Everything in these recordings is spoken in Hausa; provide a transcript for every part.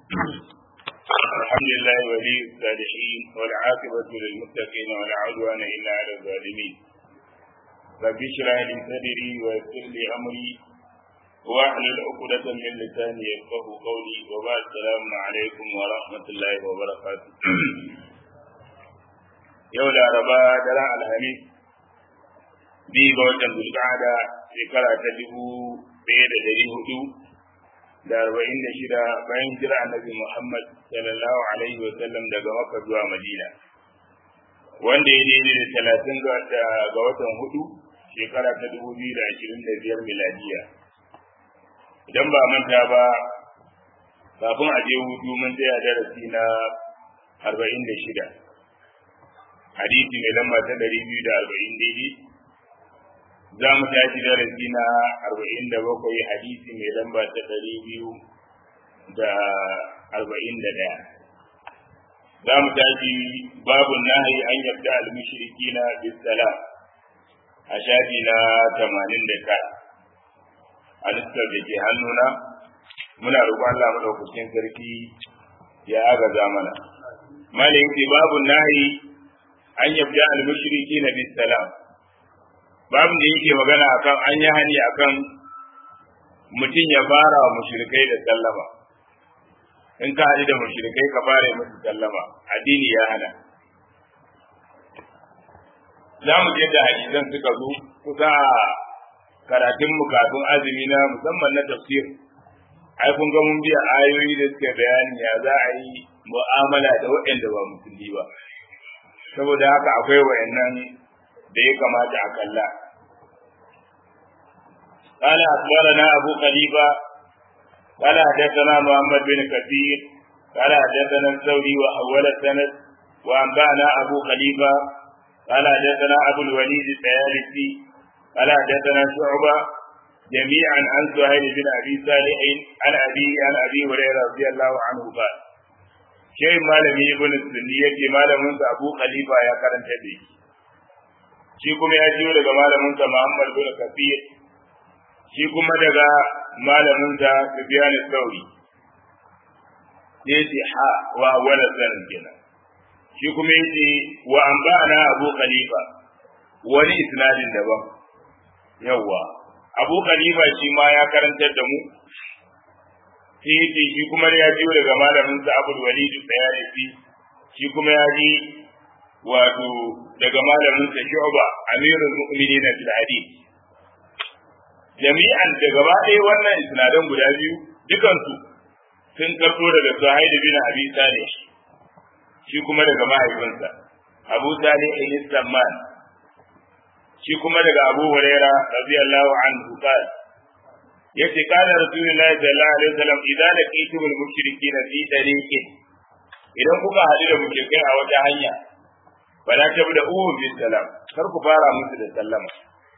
الحمد لله ولي الصالحين والعاقبة للمتقين ولا عدوان إلا على الظالمين رب اشرح لي صدري ويسر لي أمري واحلل عقدة من لساني يفقه قولي وبعد السلام عليكم ورحمة الله وبركاته يوم الأربعاء درع الحميد biyu ga watan zulqa'ada shekara ta dubu ɗaya da ɗari hudu da arba'in da shida bayan jira annabi Muhammad sallallahu alaihi wa sallam daga Makka zuwa Madina wanda ya daidai da talatin ga watan hudu shekara ta dubu biyu da ashirin da biyar miladiya idan ba manta ba kafin a je hutu mun tsaya darasi na arba'in da shida hadisi mai lamba ta ɗari biyu da arba'in daidai za mu tashi darasi na arba'in da bakwai hadisi mai lamba ta ɗari biyu da arba'in da ɗaya za mu tashi babu nahi an yabda al-mushriki na bisala a shafi na tamanin da tara a listar da ke hannuna muna roƙon Allah madaukakin sarki ya agaza mana malai babu nahi an yabda al-mushriki na bisalam babu da yake magana akan an yi hani akan mutum ya fara wa mushrikai da sallama in ka haɗu da mushrikai ka fara musu sallama addini ya hana za mu je da hadisan suka zo kusa karatun mu kafin azumi na musamman na tafsir ai kun ga mun biya ayoyi da suke bayani ya za a yi mu'amala da waɗanda ba musulmi ba saboda haka akwai wayannan da ya kamata a kalla. قال أخبرنا أبو خليفة قال حدثنا محمد بن كثير قال حدثنا الثوري وحول السند وأنبأنا أبو خليفة قال حدثنا أبو الوليد الطيالسي قال حدثنا شعبة جميعا عن سهيل بن أبي صالح عن أبي عن أبي هريرة رضي الله عنه قال شيء مالمي ابن السنية مالم أبو خليفة يا كرم تبيه shi kuma ya jiyo daga malaminsa Muhammad bin Kafir shi kuma daga malaminsa Sufyan Thauri yace ha wa wala sanin kenan shi kuma yace wa anba'ana Abu Khalifa wani isnadin daban yawa Abu Khalifa shi ma ya karantar da mu sai yace shi kuma ya jiyo daga malaminsa Abu Walid Sayyifi shi kuma ya ji wato daga malamin sa Shu'ba Amirul Mu'minin fil hadith jami'an da gaba ɗaya wannan isnadan guda biyu dukansu sun karɓo daga Sahih bin Abi Salih shi kuma daga mahaifinsa Abu Salih ibn Samman shi kuma daga Abu Huraira radiyallahu anhu qala yace kana Rasulullahi sallallahu alaihi wasallam idan laqitumul mushrikeena fi tariqin idan kuka haɗu da mushrikai a wata hanya fala tabda'uhum bis salam kar ku fara musu da sallama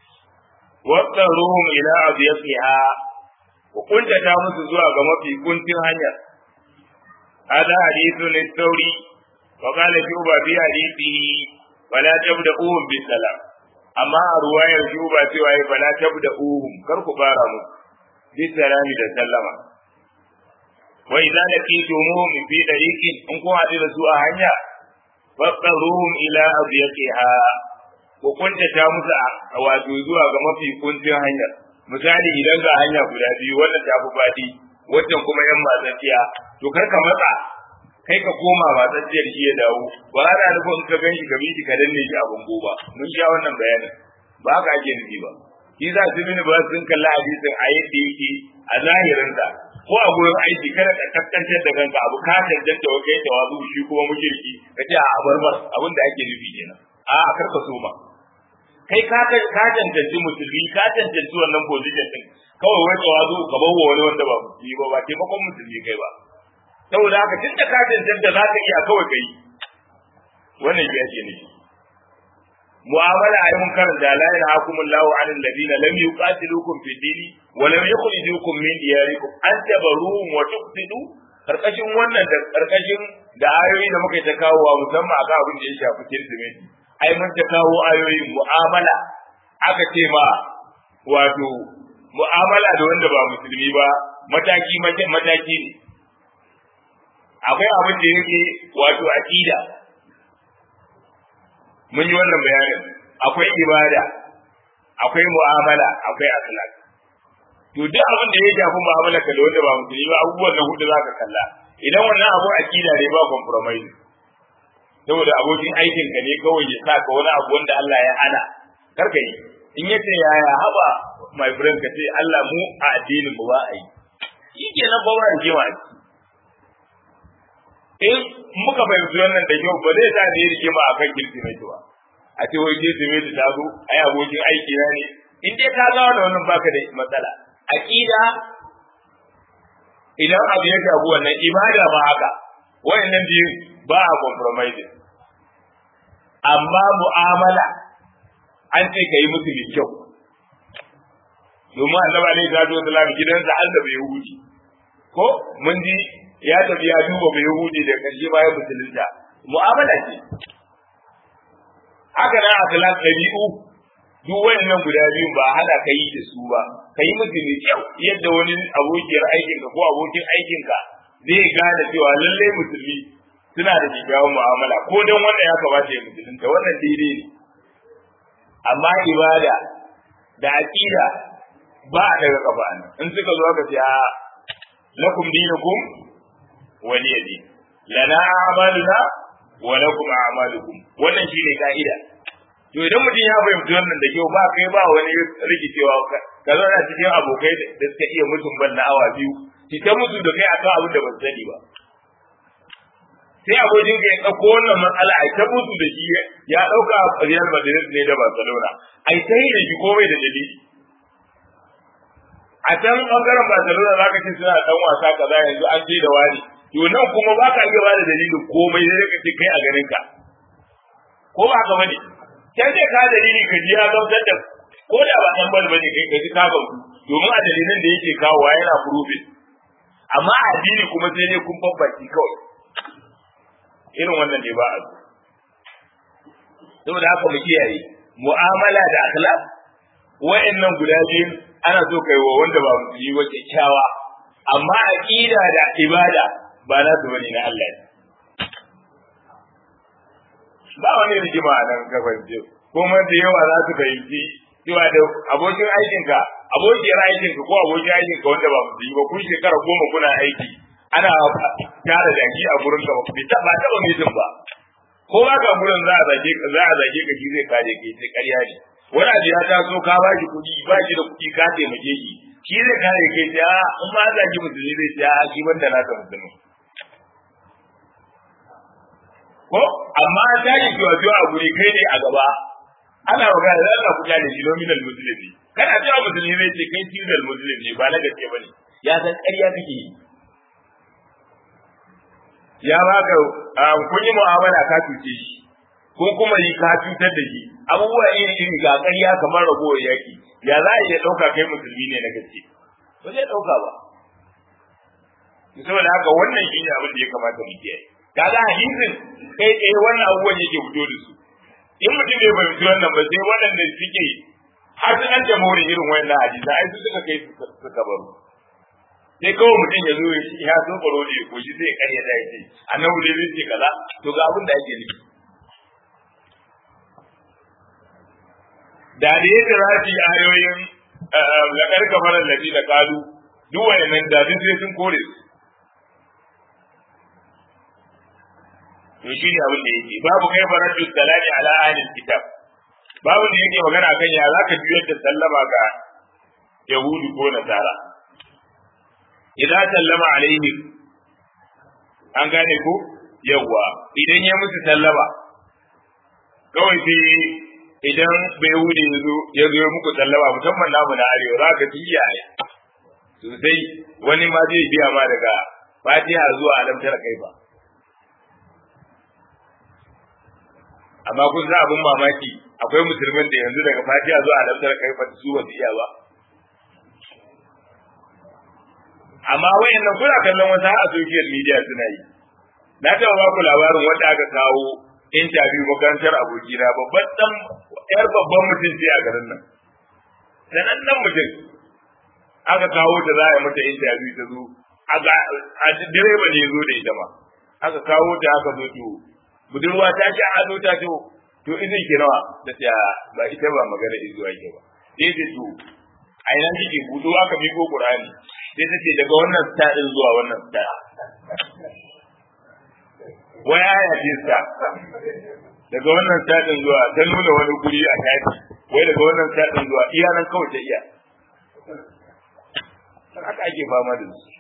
wattaruhum ila adyasiha ku kuntata musu zuwa ga mafi kuntin hanyar hada hadithun sauri wa qala shuba fi hadithihi fala tabda'uhum bis salam amma a ruwayar shuba cewa ya fala tabda'uhum kar ku fara musu bis salami da sallama wa idza laqitumuhum fi tariqin in kun haɗu da su a hanya faɗaruhum ila abiyaqiha ku kuntata musu a wato zuwa ga mafi kuncin hanyar misali idan ga hanya guda biyu wannan ta fi faɗi wannan kuma yan matsatsiya to kar ka matsa kai ka koma matsatsiyar shi ya dawo ba ana nufin in ka gan shi ka miji ka danne shi a bango ba mun sha wannan bayanin ba haka ake nufi ba shi za su mini ba sun kalla hadisin a yadda yake a zahirinsa ko a gurin aiki kada ka kaskantar da kanka abu ka tantance wa kai tawazu shi kuma mushriki ka ce a barbar abin da ake nufi kenan a a karka so ba kai ka ka tantance musulmi ka tantance wannan position din kawai wai tawazu ka bawo wani wanda ba musulmi ba ba taimakon musulmi kai ba saboda haka tun da ka tantance za ka iya kawai kai wannan shi ake nufi mu'amala ayi mun karanta la ilaha illallah an alladhina lam yuqatilukum fi dini wa lam yukhrijukum min diyarikum an tabaruhum wa tuqsidu karkashin wannan da karkashin da ayoyi da muka ta kawo wa musamman akan abin da ya shafi kirsimeti ai mun ta kawo ayoyin mu'amala aka ce ma wato mu'amala da wanda ba musulmi ba mataki mataki ne akwai abin da yake wato aqida mun yi wannan bayanin akwai ibada akwai mu'amala akwai akhlaq to duk abin da ya shafi mu'amala ka da wanda ba musulmi ba abubuwan da hudu zaka kalla idan wannan abu aqida ne ba compromise saboda abokin aikin ka ne kawai ya sa ka wani abu wanda Allah ya hana karka yi in yace yaya haba my friend ka ce Allah mu a addinin mu ba a yi shi ke nan ba wani jima in muka fahimci wannan da kyau ba zai sa ne rigima a kan kirsimeti ba a ce wai kirsimeti ta zo a yi abokin aiki na ne in dai ka gawa da wannan baka da matsala aqida idan abu ya shafi wannan ibada ba haka wayannan biyu ba a compromise amma mu'amala an ce ka yi musu mai kyau domin annabi alaihi salatu wasallam gidansa har da bai huji ko mun ji ya tafi ya duba bai huji da karshe ma ya musulunta mu'amala ce haka nan akhlaq dabi'u duk wayannan guda biyun ba hana ka yi da su ba ka yi musu mai kyau yadda wani abokiyar aikinka ko abokin aikinka zai gane cewa lallai musulmi suna da kyakkyawan mu'amala ko dan wannan ya kamata ya musulunta wannan daidai ne amma ibada da aqida ba a daga kafa ne in suka zo aka ce a lakum dinukum waliya din lana a'maluna wa lakum a'malukum wannan shine ka'ida to idan mutum ya fahimci wannan da kyau ba kai ba wani rikicewa ka zo na cikin abokai da suka iya mutum ban na awa biyu ki ta mutu da kai akan abin da ban sani ba sai abokin ka ya ɗauko wannan matsala a ta mutu da shi ya ɗauka Real Madrid ne da Barcelona ai ta yi da shi komai da dalili a can ɓangaren Barcelona za ka ce suna ɗan wasa kaza yanzu an je da wani to nan kuma ba ka iya ba da dalilin komai sai ka ce kai a ganin ka ko ba ka bane sai dai ka dalili ka ji ya gamsar da ko da ba ɗan bal bane kai ka ji ka gamsu domin a dalilan da yake kawo yana proving amma a addini kuma sai dai kun babbaci kawai irin wannan ne ba a so saboda haka mu kiyaye mu'amala da akhlaq wa'annan guda biyu ana so kai wa wanda ba musulmi ba kyakkyawa amma aqida da ibada ba na su bane na Allah ba wani rigima a nan gaban jiyo kuma da yawa za su fahimci cewa da abokin aikinka abokiyar aikinka ko abokin aikinka wanda ba musulmi ba kun shekara goma kuna aiki ana tara jaki a gurin ka bai taba taba mutum ba ko ba ka gurin za a zage ka za a zage ka shi zai kare ka sai ƙarya ne wani abu ya taso ka ba shi kuɗi ba shi da kuɗi ka taimake shi shi zai kare ka sai a in ma zage musulmi zai ce a shi banda na ta musulmi ko amma an tashi kiwa kiwa a guri kai ne a gaba ana magana da Allah kuɗa da shi nominal musulmi kana cewa musulmi zai ce kai cizal musulmi ne ba na gaske ba ne ya san ƙarya kake yi ya baka kun yi mu'amala ka cuce shi ko kuma yi ka cutar da shi abubuwa iri iri ga ƙarya kamar ragowar yaki ya za a iya ɗauka kai musulmi ne na gaske ba zai ɗauka ba saboda haka wannan shi ne abin da ya kamata mu kiyaye kaga hadisin kai tsaye wannan abubuwan yake fito da su in mutum bai fahimci wannan ba sai waɗanda suke har sun an jamhuri irin wannan hadisa ai su suka kai suka baro sai kawai mutum ya zo ya so baro ne ko shi sai karya da yake annabi dai zai ce kaza to ga abin da ake nufi da da yake rafi ayoyin la karka faran lafi da kalu duk wayannan da duk sai sun kore su to shi ne abin da yake babu kai faradu salami ala ahlil kitab babu da yake magana kan ya zaka juyar da sallama ga yahudi ko nasara idan sallama alaihim an gane ko yawa idan ya musu sallama kawai sai idan bai wuce ya zo ya zo muku sallama musamman namu na arewa za ka ji iyaye sosai wani ma zai biya ma daga fatiha zuwa alamtar kai ba amma kun za abin mamaki akwai musulmin da yanzu daga fatiha zuwa alamtar kai ba su ba su iya ba amma wayannan kuna kallon wasu a social media suna yi na taɓa ba ku labarin wanda aka kawo interview makarantar abokina babban dan yar babban mutum ce a garin nan sanannen mutum aka kawo ta za a yi mata interview ta zo a direba ne zo da ita ma aka kawo ta aka zo to budurwa ta ci ado ta to to izin ki nawa da ta ba ita ba magana izuwa ke ba sai ta to a ina kike budo aka miko qur'ani sai ta ce daga wannan stadin zuwa wannan stadin wai aya ce sa daga wannan stadin zuwa ta nuna wani guri a tafi wai daga wannan stadin zuwa iya nan kawai ta iya haka ake fama da su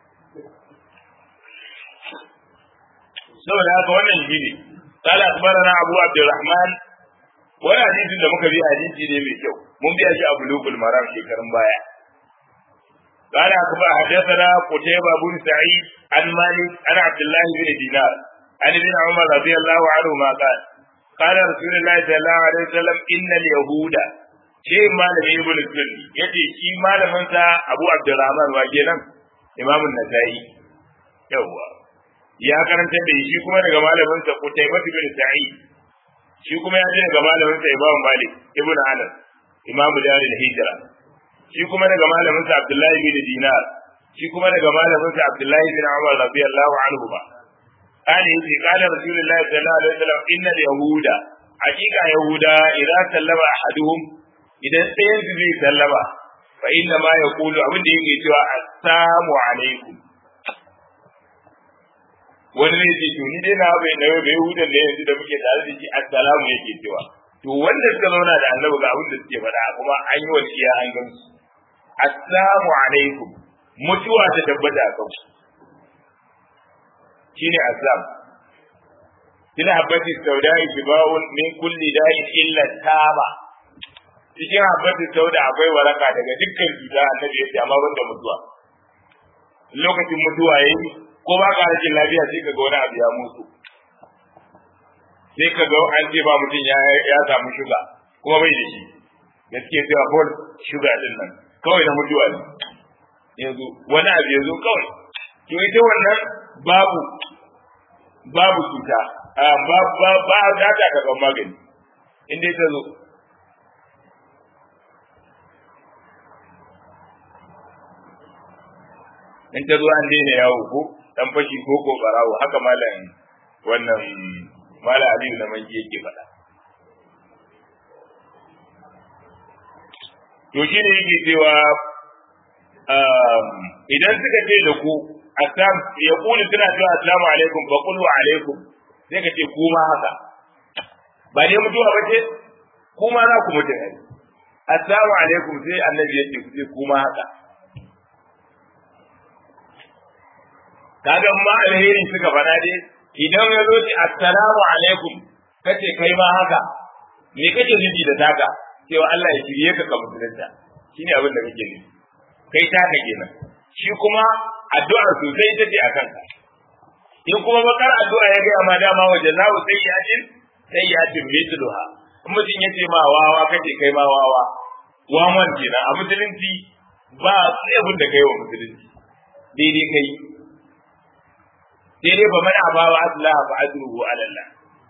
saboda haka wannan shi ne قال أخبرنا أبو عبد الرحمن wani hadisin da muka bi hadisi ne mai kyau mun biya shi a bulugul maram shekarun baya قال أخبر حدثنا قتيبة بن سعيد عن مالك عن عبد الله بن دينار عن ابن عمر رضي الله عنهما قال قال رسول الله صلى الله عليه وسلم إن اليهود شيء مالك ابن السني يتي شيء مالك منسى أبو عبد الرحمن واجينا إمام النسائي يوه ya karanta da shi kuma daga malamin sa Qutaybah bin Sa'id shi kuma ya ji daga malamin sa Imam Malik ibn Anas Imam Darul Hijra shi kuma daga malamin sa Abdullahi bin Dinar shi kuma daga malamin sa Abdullahi bin Umar radiyallahu anhu ba قال يجي قال رسول الله صلى الله عليه وسلم إن اليهود حقيقة يهودا إذا سلم أحدهم إذا سيد زي سلم فإنما يقول أبن يجي السلام عليكم wani ne ce to ni dai na bai na bai hudan ne yanzu da muke tare da shi assalamu yake cewa to wanda suka zauna da annabi ga abin da suke faɗa kuma an yi wasiya an gan su assalamu alaikum mutuwa ta tabbata a kan shine aslam kina habbati saudai shiba'un min kulli da'in illa taba cikin habbati sauda akwai waraka daga dukkan cuta annabi ya ce amma banda mutuwa lokacin mutuwa yayi ko ba ka rashin lafiya sai ka ga wani abu ya mutu sai ka ga an ce ba mutum ya ya samu shuga kuma bai da shi da suke cewa hol shuga din nan kawai na mutuwa ne yanzu wani abu ya zo kawai to ita wannan babu babu cuta ba ba ba za ta karɓar magani in dai ta zo in ta zo an daina yawo ko dan fashi ko ko barawo haka malam wannan malam Aliyu na manji yake faɗa to shi ne yake cewa idan suka ce da ku assam ya kuli suna cewa assalamu alaikum fa qulu alaikum sai ka ce kuma haka ba ne mutuwa ba ce kuma za ku mutu ne assalamu alaikum sai annabi ya ce ku ce kuma haka kaga ma alheri suka faɗa dai idan ya zo ce assalamu alaikum kace kai ma haka me kake nufi da taka cewa Allah ya shirye ka ka musulunta shine abin da kake nufi kai taka kenan shi kuma addu'ar sosai ita ce a kanka in kuma bakar addu'a ya gaya ma dama waje zawo sayyatin sayyatin mithluha in mutum ya ce ma wawa kace kai ma wawa wawan kenan a musulunci ba sai abin da kai wa musulunci daidai kai sai dai ba mana ba wa Allah fa ajruhu ala Allah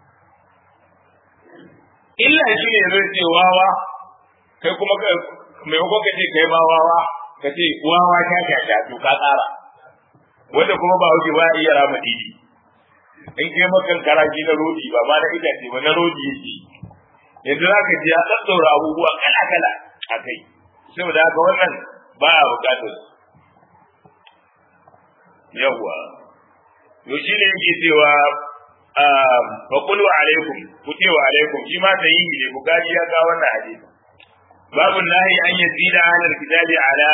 illa shi ne zai ce wawa kai kuma mai ko ka ce kai ma wawa ka ce wawa ta ta ta to ka tsara wanda kuma ba wuce ba iya rama didi in kai makan karaji na rodi ba ma na itace ba na rodi yake yanzu za ka ji ya tsattaura abubuwa kala kala a kai saboda haka wannan ba a bukatar yawwa to shi ne yake cewa fa qulu alaikum ku ce wa alaikum shi ma ta yi ne bukari ya ga wannan hadisi babu nahi an yazida alal kitabi ala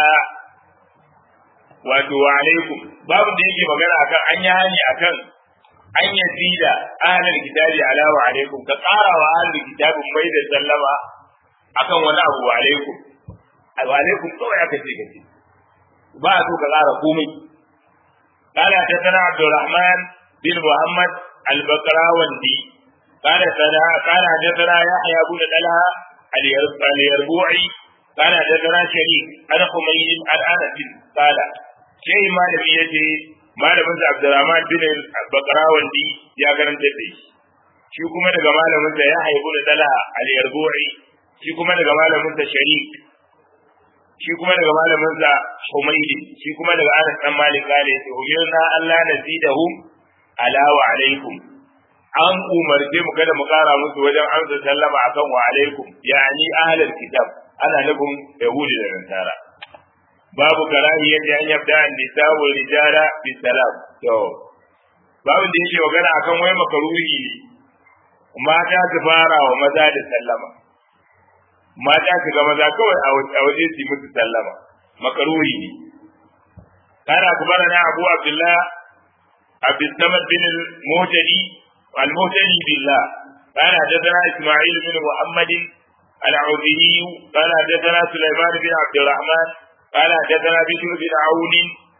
wato wa alaikum babu da yake magana akan an yi hani akan an yazida alal kitabi ala wa alaikum ka ƙara wa alal kitabin mai da sallama akan wani abu wa alaikum wa alaikum kawai aka ce kace ba a so ka ƙara komai قال حدثنا عبد الرحمن بن محمد البقراوندي قال قال حدثنا يحيى بن طلحه اليربوعي قال حدثنا شريك عن حميد عن انس قال شيء ما لم يجي ما لم عبد الرحمن بن البقراوندي يا karanta da shi kuma daga malamin sa ya haibu da talha al-yarbu'i shi kuma daga malamin sa sharik shi kuma daga malamin sa Humaydi shi kuma daga Anas dan Malik kale yace umirna Allah nazidahum ala wa alaikum an umarce mu kada mu kara musu wajen amsa sallama akan wa alaikum yani ahlul kitab ana nufin yahudi da nasara babu karahiyar an yabda an nisa wa rijala bi salam to babu da yake magana akan wai makaruhi ne mata su fara wa maza da sallama mata su ga maza kawai a waje su musu sallama makaruhi ne kana akbarana abu abdullah عبد الصمد بن المهتدي المهتدي بالله قال حدثنا اسماعيل بن محمد العوذي قال حدثنا سليمان بن عبد الرحمن قال حدثنا بشر بن عون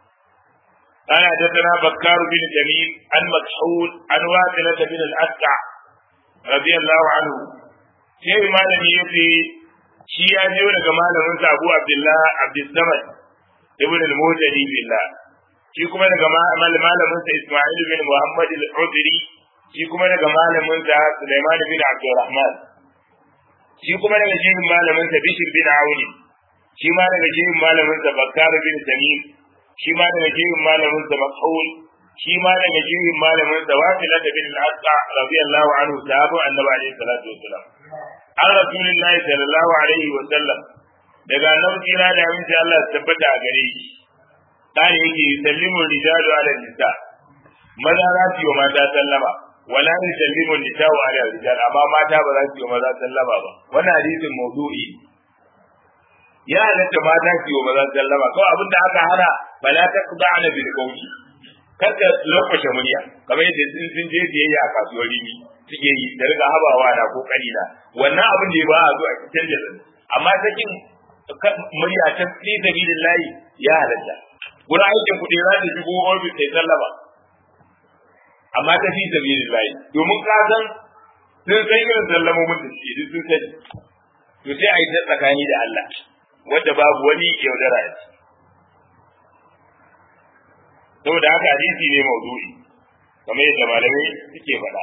قال حدثنا بكار بن جميل عن مكحول عن واثلة بن الأسقع رضي الله عنه شيء ما لم يفي شيء يجي daga malamin sa Abu Abdullah Abdul Samad ibn al-Muhtadi billah shi kuma daga malamin sa Isma'il bin Muhammad al-Udri shi kuma daga malamin sa Sulaiman bin Abdurrahman shi kuma daga jihin malamin sa Bishr bin Auni shi ma daga jihin malamin sa Bakkar bin Tamim shi ma daga jihin malamin sa Mas'ul shi ma daga jihin malamin sa Wasila bin al-Asqa radiyallahu anhu sahabu annabi alaihi salatu wassalam an rasulillahi sallallahu alaihi wasallam daga annabi kira da aminci Allah ya tabbata a gare shi dan yake sallimu rijalu ala nisa maza za su yi mata sallama wala yusallimu nisa wa ala rijal amma mata ba za su yi maza sallama ba wannan hadisin mawdu'i ya halatta mata su yi maza sallama kawai abin da aka hana bala ta qada'na bil qawli kada lokacin murya kamar yadda sun sun je biyayya a kasuwar rimi suke yi da riga habawa na ko kalila wannan abin da ba a zo a canja amma sakin murya ta fi sabilillahi ya halatta gurin aikin kuɗi za ta shigo ofis sai sallama amma ta fi sabilin layi domin ka san sun san irin sallamomin da suke duk sun sani to sai a yi ta tsakani da Allah wanda babu wani yaudara a ciki saboda haka hadisi ne maudu'i kamar yadda malamai suke faɗa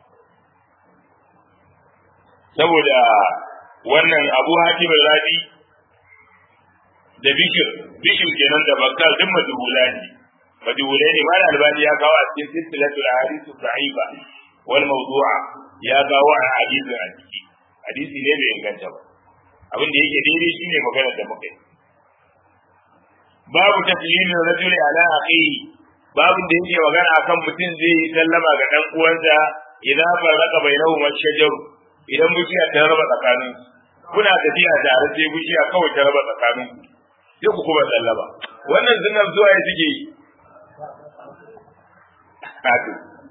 saboda wannan abu hakim rabi da bishir bishir kenan da bakkar duk majhula ne majhulai ne mal albani ya kawo a cikin silsilatul ahadith da'ifa wal mawdu'a ya kawo a hadisi a ciki hadisi ne bai inganta ba abin da yake daidai shine magana da muka yi babu taslimin rajuli ala akhihi babu da yake magana akan mutum zai yi sallama ga dan uwansa idan farraka bainahuma shajaru idan bishiya ta raba tsakanin kuna tafiya tare sai bishiya kawai ta raba tsakanin sai ku kuma sallama wannan zinar zuwa ya suke yi kato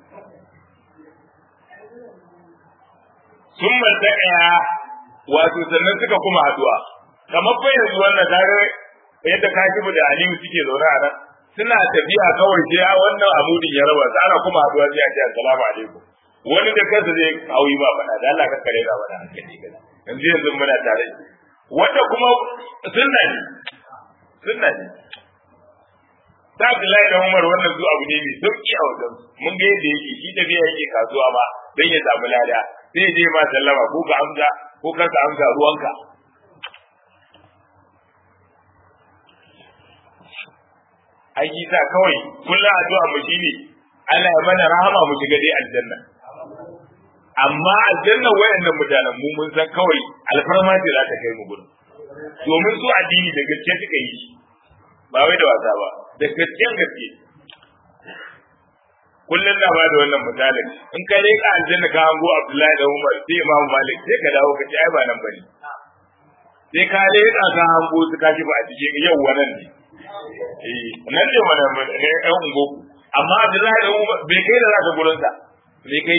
sun ɗaya wato sannan suka kuma haduwa kamar fa yanzu wannan tare yadda kashibu da aliyu suke zaune a nan suna tafiya kawai sai a wannan amudin ya raba su ana kuma haduwa sai a ce assalamu alaikum wani da kansa zai hauyi ba faɗa da Allah ka kare ga mana hankali kaza yanzu yanzu muna tare wanda kuma sunna ne sunna ne ta Abdullahi da Umar wannan zuwa abu ne mai sauki a wajen mun ga yadda yake shi tafiya yake kasuwa ma dan ya samu lada sai je ma sallama ko ka amsa ko ka ka amsa ruwanka ai sa kawai kullum addu'a mu shine Allah ya mana rahama mu shiga dai aljanna amma aljanna wayannan mutanen mu mun san kawai alfarma ce za ta kai mu gurin domin su addini da gaske suka yi ba wai da wasa ba da gaskiyan gaske kullum na bada wannan misalin in ka leƙa aljanna ka hango Abdullahi da Umar sai Imam Malik sai ka dawo ka ce ai ba nan bane sai ka leƙa ka hango su ka ba a cikin yau wannan ne eh nan ne wannan ne ɗan ungo amma Abdullahi da Umar bai kai da zaka gurin sa bai kai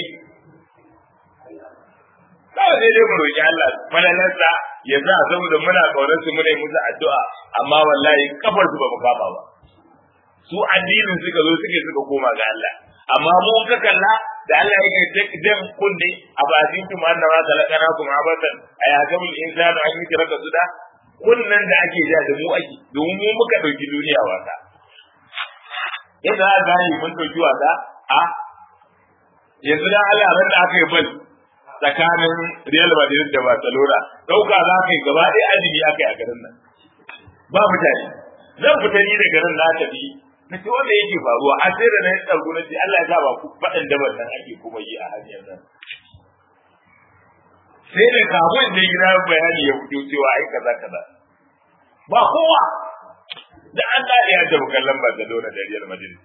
kawai sai dai mu roƙi Allah falalarsa ya sa saboda muna kaunar su muna yi musu addu'a amma wallahi kafar su ba mu kama ba su addinin suka zo suke suka koma ga Allah amma mu ka kalla da Allah yake jan kunne a bakin tu ma annama kalakana kuma abatan ayatul insanu an yi raka suda kunnan da ake ja da mu ake domin mu muka dauki duniya wasa yadda za gane mun dauki wasa a yanzu da Allah ran da aka yi bal tsakanin Real Madrid da Barcelona dauka za ka yi gaba ɗaya azumi aka yi a garin nan ba mutane zan fita ni da garin na tafi na ce wanda yake faruwa a sai da na yi tsargu na ce Allah ya sa ba ku faɗin dabar nan ake kuma yi a hanyar nan sai da kafin da gida bayani ya fito cewa ai kaza kaza ba kowa da an dade ya tafi kallon Barcelona da Real Madrid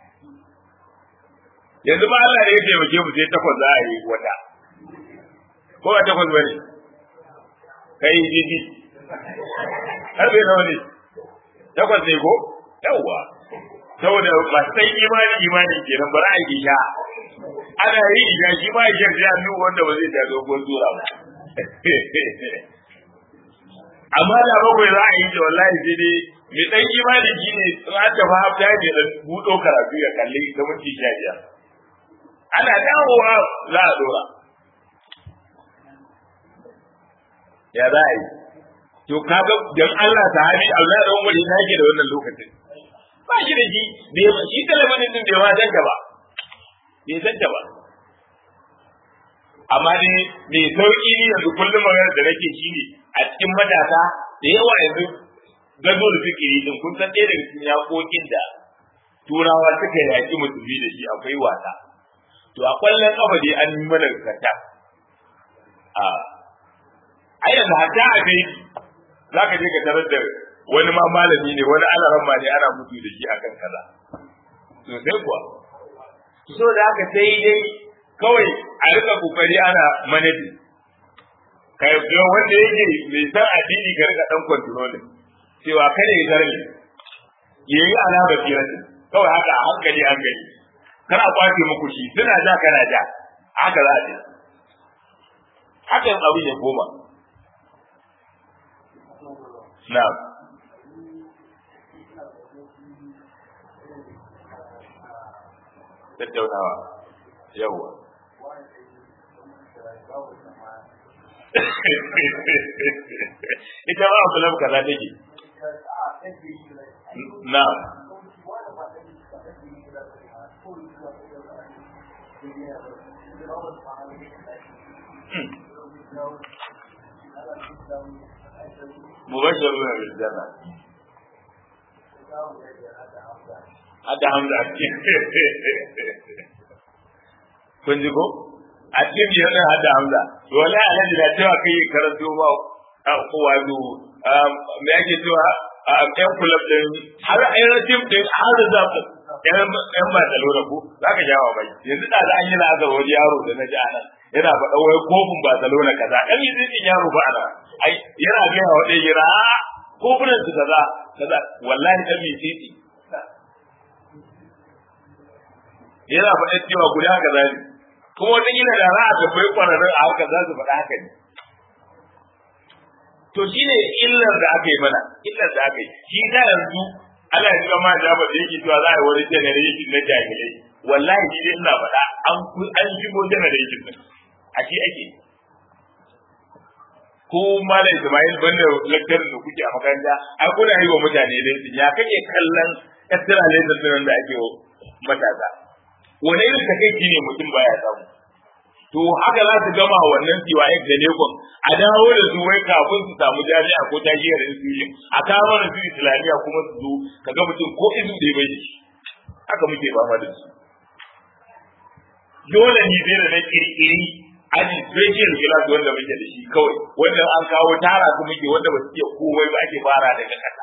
yanzu ba Allah ne ya taimake mu sai takwas za a yi wata ko ba takwas bane kai jiji har bai nawa ne takwas ne ko yawwa saboda ba san imani imani kenan bari a yi sha ana yi isha shi ma isha sai an nuna wanda ba zai ta dogon tura ba amma da bakwai za a yi da wallahi sai dai mai dan imani shi ne in an tafi hafta ne da buɗo karatu ya kalli ta minti sha biyar ana dawowa za a dora ya za a yi to kaga dan Allah ta hali Allah da wani na ke da wannan lokacin ba shi da shi shi talabijin din bai ma danta ba bai danta ba amma ne mai sauki ne yanzu kullum magana da nake shi ne a cikin matasa da yawa yanzu gazo da fikiri din kun san ɗaya daga cikin yaƙoƙin da turawa suka yaƙi musulmi da shi akwai wasa to a kwallon kafa dai an yi mana kata a a yanzu hatta a kai za ka je ka tarar da wani ma malami ne wani alaran ma ne ana mutu da shi akan kaza sosai kuwa so da haka sai dai kawai a rika kokari ana manajin kai ga wanda yake mai san addini ka rika dan controlling cewa kada ya zargi yayi alama firatin kawai haka a hankali hankali kar a kwace muku shi suna ja kana ja haka za a je haka yin abin ya koma na'am tattaunawa yawwa ita ba abu lamka za take na mubashir na rizana hada hamza kun ji ko a cikin biyar ɗin hada hamza to wala alhaji da cewa kai karanto ba a kowa zo me ake cewa a ƴan kulab ɗin har ayyana tim ɗin har da ƴan ƴan ba da lura ko za ka jawa bai yanzu da an yi la'azar wani yaro da na ji a nan yana faɗa wai kofin Barcelona kaza ɗan yi zai yaro ba ana ai yana gaya wa ɗaya gira kofunan su kaza kaza wallahi ɗan yi titi yana faɗa cewa guda kaza ne kuma wata gina da za a tambayi kwararrun a haka za su faɗa haka ne to shi ne illar da aka yi mana illar da aka yi shi ta yanzu Allah ya jira ma da ba da yake cewa za a yi wani generation na jahilai wallahi shi dai ina faɗa an an shigo generation din a shi ake ko malam Ismail banda lecturer da kuke a makaranta ai kuna yi wa mutane dai ya kake kallon extra lesson da ake matasa wani irin takaici ne mutum baya samu to haka za su gama wannan CYX da Lekon a dawo da su wai kafin su samu jami'a ko tajiyar institution a kawo da su islamiyya kuma su zo ka ga mutum ko izu da bai da shi haka muke fama da su dole ne zai da na kirkiri aji special class wanda muke da shi kawai wanda an kawo tara su muke wanda ba su iya komai ba ake fara daga kasa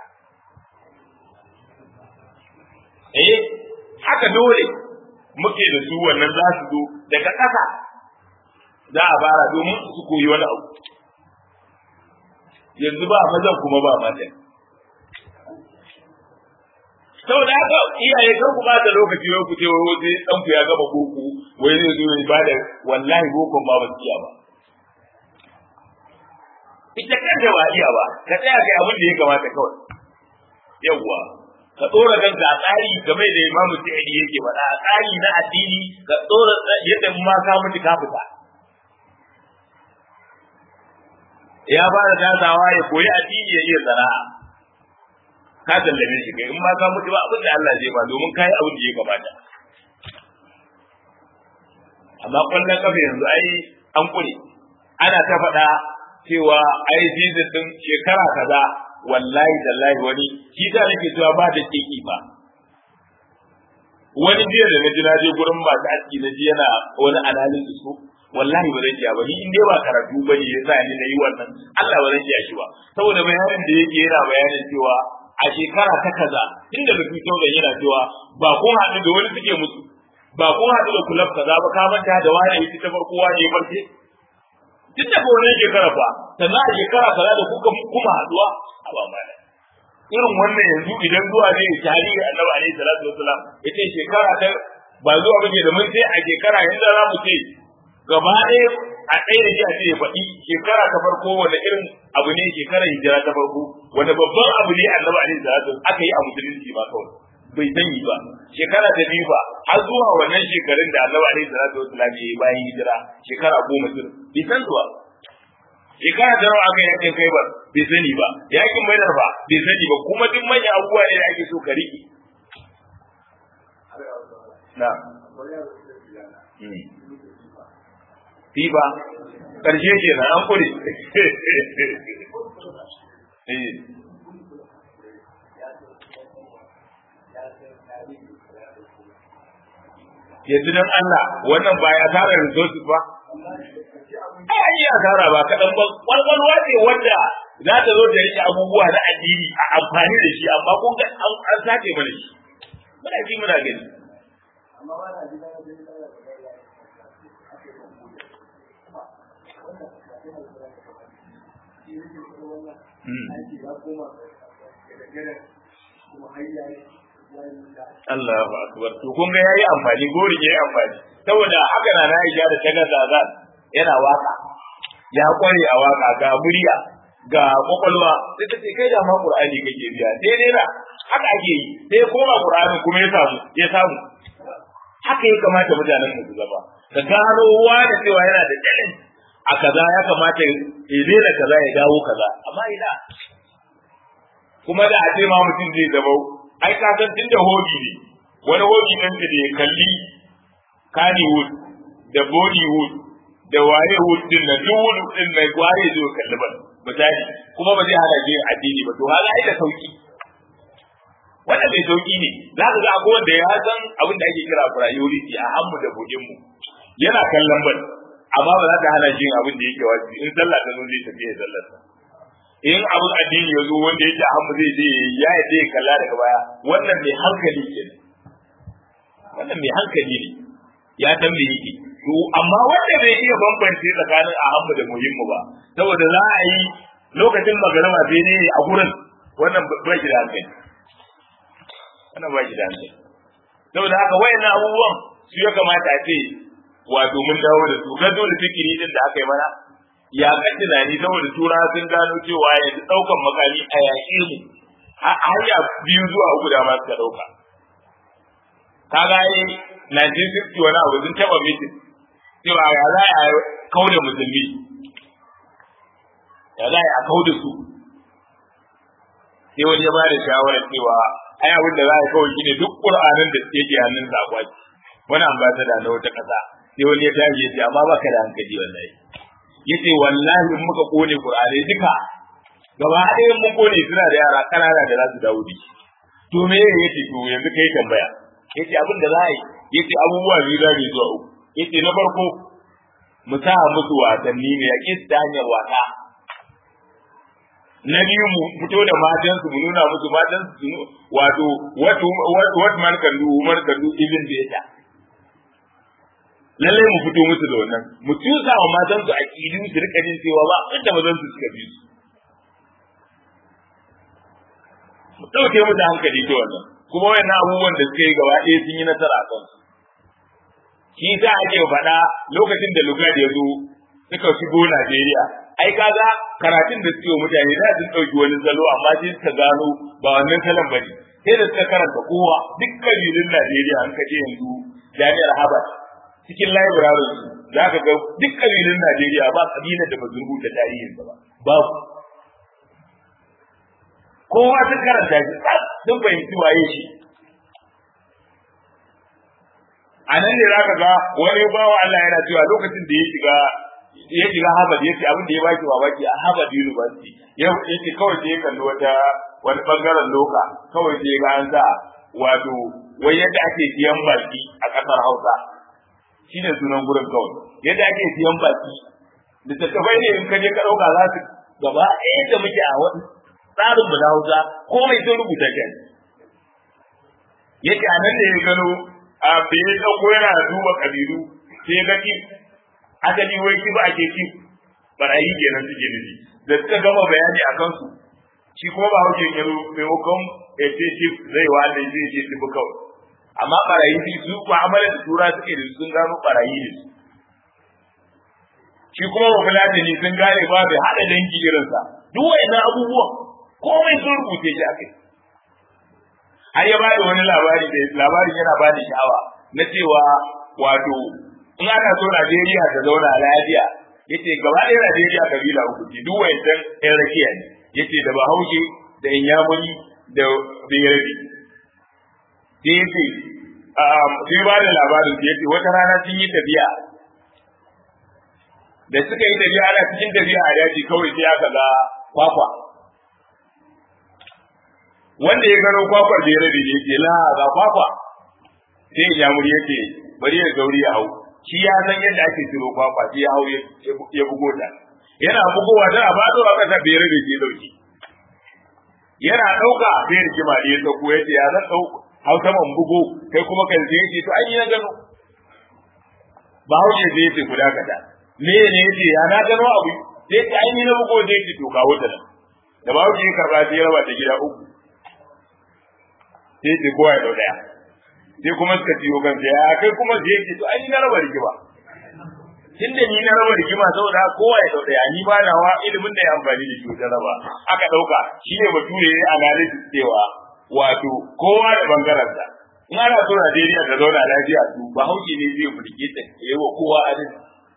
eh haka dole muke da su wannan za su zo daga ƙasa za a fara domin su koyi wani abu yanzu ba mazan kuma ba matan saboda haka iyaye kan ku ba da lokaci wai ku ce wai wai dan ku ya gama boko wai zai zo ya bada wallahi boko ba ba iya ba ita kanta ba iya ba ka tsaya kai abin da ya kamata kawai yawwa ka tsora kanka a tsari game da imamu sa'idi yake faɗa a tsari na addini ka tsora yadda ma ka mutu ka fita ya fara tasawa ya koyi addini ya iya sana'a ka tallabe shi kai in ma ka mutu ba abin da Allah zai ba domin kai abin da ya kamata amma kwallon kafa yanzu ai an kure ana ta faɗa cewa ai season din shekara kaza wallahi tallahi wani shi da nake cewa ba da kiki ba wani jiya da na ji na je gurin masu aski na ji yana wani analysis ko wallahi ba zan iya ba ni in dai ba karatu ba ne yasa ni na yi wannan Allah ba zan iya shi ba saboda bayanin da yake yana bayanin cewa a shekara ta kaza inda da fito da yana cewa ba ko haɗu da wani suke musu ba ko haɗu da kulab kaza ba ka manta da wani yake ta farko wani ya farke duk da wannan shekara fa sannan a shekara kaza da kuka kuma haɗuwa a ba mana irin wannan yanzu idan zuwa ne tarihi annabi alaihi salatu wasalam yace shekara ta ba zuwa bane da mun sai a shekara yanzu za mu ce gaba ɗaya a ɗaya da shi a ce ya faɗi shekara ta farko wanda irin abu ne shekarar hijira ta farko wanda babban abu ne annabi alaihi salatu aka yi a musulunci ba kawai bai sani ba shekara ta biyu ba har zuwa wannan shekarun da annabi alaihi salatu wasalam ya yi bayan hijira shekara goma sun bai san zuwa shekara ta nawa aka yi yakin kai ba bai sani ba yakin mai ba bai sani ba kuma duk manyan abubuwa ne da ake so ka riƙe na Fiba, ƙarshe ke na an kure. Yanzu don Allah wannan ba ya tara resources ba? Ai, yi asara ba kaɗan ba, ƙwarƙwarwa ce wanda za ta zo da rike abubuwa na addini a amfani da shi, amma kun ga an sace mana shi. Muna ji muna gani. Amma ba na ji Allahu akbar to kun ga yayi amfani gori yayi amfani saboda haka na na Aisha da ta ga zaza yana waka ya kware a waka ga murya ga kwakwalwa sai ta ce kai da ma Qur'ani kake biya sai dai na haka ake yi sai koma Qur'ani kuma ya samu ya samu haka ya kamata mutanen mu su zama ka gano wa da cewa yana da challenge a kaza ya kamata ya daina kaza ya dawo kaza amma ina kuma da a ce ma mutum zai zama ai ka san tunda hobi ne wani hobi nan da ya kalli Kannywood da Bollywood da waye wood din nan duk wood din nan waye zai kalli ba misali kuma ba zai hana jin addini ba to hala ai da sauki wannan mai sauki ne za ka ga akwai wanda ya san abin da ake kira priority a hannu da bugin mu yana kallon bal amma ba za ta hana jin abin da yake wajibi in sallah ta zo zai tafi ya sallar sa in abin addini ya zo wanda yake hannu zai je ya yi zai kalla daga baya wannan mai hankali ke wannan mai hankali ne ya san me yake to amma wanda bai iya bambance tsakanin a hannu da muhimmu ba saboda za a yi lokacin magarama sai ne a gurin wannan ba shi da hankali wannan ba shi da hankali saboda haka wayannan abubuwan su ya kamata a ce wato mun dawo da su gado da fikiri din da aka yi mana ya kan tunani saboda tura sun gano cewa yanzu daukan makami a yaƙe mu hanya biyu zuwa uku da ma suka dauka kaga yi 1960 wani abu sun taba mitin cewa ya za a kauda musulmi ya za a kauda su sai wani ya ba da shawarar cewa ai abin da za a kawai shine duk qur'anin da suke ke hannun sa akwai wani ambassador na wata kasa sai wani ya tashi ya ce amma baka da hankali wallahi yace wallahi in muka kone qur'ani duka gaba ɗaya mun kone suna da yara kanana da za su dawo da shi to me yace to yanzu kai tambaya yace abin da za a yi yace abubuwa biyu za mu zuwa uku yace na farko mu sa musu wasanni ne ya ta hanyar wasa na biyu mu fito da matan su mu nuna musu matan su wato what what man can do woman can do even better lallai mu fito musu da wannan mu tusa wa matan su aqidu su rika jin cewa ba inda mazan su suka bi su mu dauke mu da hankali ta wannan kuma wayannan abubuwan da suka yi gaba ɗaya sun yi nasara a kansu shi sa ake faɗa lokacin da Lugard ya zo suka shigo Najeriya ai kaga karatun da suke mutane da sun ɗauki wani salo amma sai suka gano ba wannan salon bane sai da suka karanta kowa duk kabilun Najeriya an kaje yanzu jami'ar Harvard cikin library su za ka ga duk kabilun Najeriya ba kabilar da ba su rubuta tarihin ba babu kowa sun karanta shi sun fahimci waye shi a nan ne zaka ga wani bawa Allah yana cewa lokacin da ya shiga ya shiga Harvard ya ce abin da ya baki babaki a Harvard University ya ce kawai sai ya kalli wata wani bangaren loka kawai sai ga an sa wato wai yadda ake siyan baki a ƙasar Hausa shine sunan gurin kawai yadda ake siyan baki littattafai ne in ka je ka ɗauka za su gaba ɗaya da muke a wani tsarin mu na Hausa komai sun rubuta shi yake a nan da ya gano a bai ɗauko yana duba kabilu sai ya ga kif asali wai kif ake kif barayi kenan suke nufi da suka gama bayani a kansu shi kuma ba hauke ya zo maimakon ya ce kif zai wa da zai ce kif kawai amma barayi su mu'amala da tura suke da sun gano barayi ne su shi kuma mafilati ne sun gane ba bai haɗa dangi irinsa duk wa'annan abubuwan komai sun rubuce shi akai har ya bada wani labari da labarin yana bada sha'awa na cewa wato in ana so Najeriya ta zauna lafiya yace gaba ɗaya Najeriya kabila uku ce duk wa'annan ɗan rakiya ne yace da Bahaushe da Inyamuri da Bayarabi sai yace sai ba da labarin yace wata rana sun yi tafiya da suka yi tafiya ana cikin tafiya a daji kawai sai aka ga kwakwa wanda ya gano kwakwar da ya rabe ne yake la ga kwakwa sai ya muri yake bari ya gauri ya hau shi ya san yadda ake ciro kwakwa sai ya hau ya bugo ta yana bugowa tana fado a kasa bai rabe ke dauki yana dauka sai rigima da ya dauko yace ya zan dauko hau saman bugo kai kuma kan sai yace to an yi na gano ba hauke sai yace guda kada me ne yace ya na gano abu sai ta an yi na bugo sai yace to kawo ta nan da ba hauke karba sai ya raba ta gida uku sai ce kowa ya dau daya sai kuma suka ciyo kan sai ya kai kuma sai ce to ai ni na raba rigima tunda ni na raba rigima saboda kowa ya dau daya ni ba nawa ilimin da ya amfani da shi wajen raba aka dauka shine bature ya analysis cewa wato kowa da bangaren sa in ana so Najeriya ta zauna lafiya to ba hauke ne zai mulke ta yayi wa kowa adalci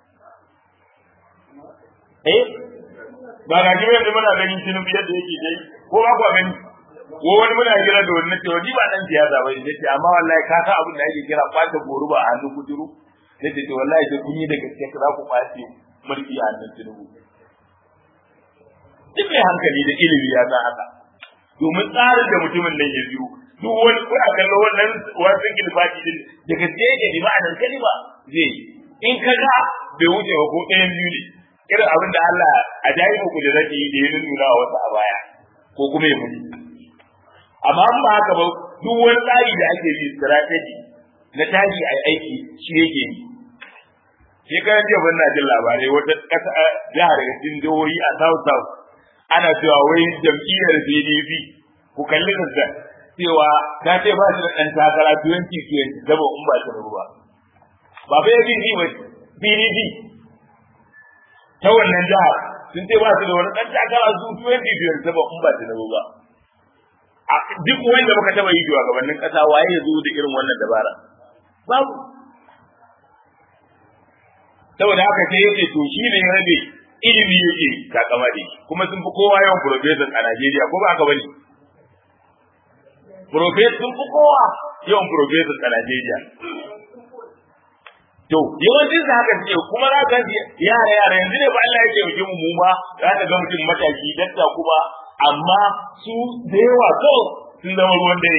eh ba ga jiya da muna ganin tinubu yadda yake dai ko ba ku gani ko wani muna kira da wani cewa ni ba dan siyasa ba ne ce amma wallahi ka san abin da ake kira kwata goruba a hannun kuturu ne ce wallahi sai kun yi da gaske za ku kwace mulki a hannun tinubu duk mai hankali da ilimi ya san haka domin tsarin da mutumin nan ya biyo duk wani kuna kallon wannan wasan gilfati din da gaske yake bi ma'anar kalima zai in ka ga bai wuce ba ko ɗayan biyu ne irin abin da Allah a jayi muku da zaki yi da ya nuna wa wasu a baya ko kuma ya mutu amma an ba haka ba duk wani tsari da ake yi strategy na tashi a aiki shi yake yi shekaran jiya ban na jin labarai wata ƙasa jihar cikin jihohi a south south ana cewa wai jam'iyyar pdp ku kalli da cewa ta ce ba shi da ɗan takara 2020 zaba in ba ta rabu ba ba fa yake ji ba pdp ta wannan jihar sun ce ba su da wani ɗan takara su 2020 zaba in ba ta rabu ba duk wanda muka taba yi a gabanin kasa waye ya zo da irin wannan dabara babu saboda haka sai yace to shi ne rabe ilimi yake takama da kuma sun fi kowa yawan professor a Najeriya ko ba haka bane professor sun fi kowa yawan professor a Najeriya to yawancin sa haka suke kuma za ka yara yara yanzu ne ba Allah ya ce mu mu ma za ka ga mutum mataki dakta kuma amma su da yawa to sun zama ruwan dare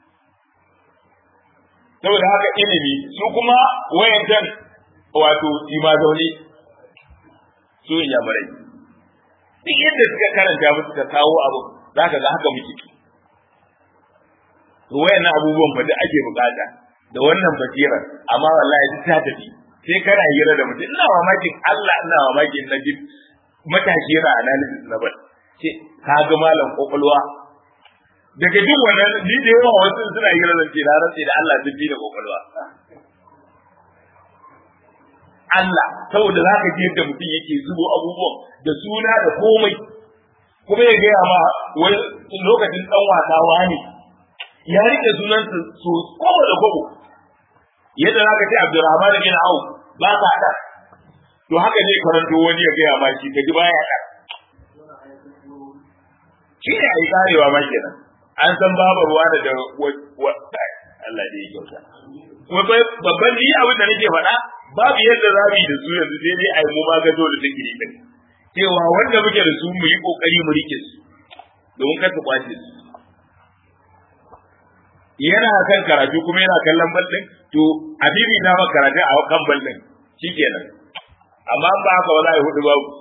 saboda haka ilimi su kuma wayancan wato ima zaune su yin yamurai duk yadda suka karanta musu ka kawo abu za ka ga haka muke to wayannan abubuwan ba da ake bukata da wannan basirar amma wallahi duk ta tafi sai kana hira da mutum ina mamakin Allah ina mamakin na ji matashi yana analysis na bal ce ka ga malam kokolwa daga duk wannan ni da yawa wasu suna hira da ce na rantsi da Allah duk da kokolwa Allah saboda za ka ji yadda mutum yake zubo abubuwan da suna da komai kuma ya gaya ma wani lokacin dan wasa wani ya rike sunansa so kowa da kobo yadda za ka ce Abdurrahman bin Auf ba ka da to haka ne karanto wani ya gaya ma shi ka ji baya da shi ne a yi karewa ma kenan an san babu ruwa da da Allah da ya kyauta babban ni abin da nake faɗa babu yadda za mu yi da su yanzu sai dai a yi mu magazo da zikiri din cewa wanda muke da su mu yi kokari mu rike su domin kar su kwace su yana kan karatu kuma yana kallon bal din to a bibi na maka karatu a kan bal din shikenan amma ba haka ba za a yi hudu babu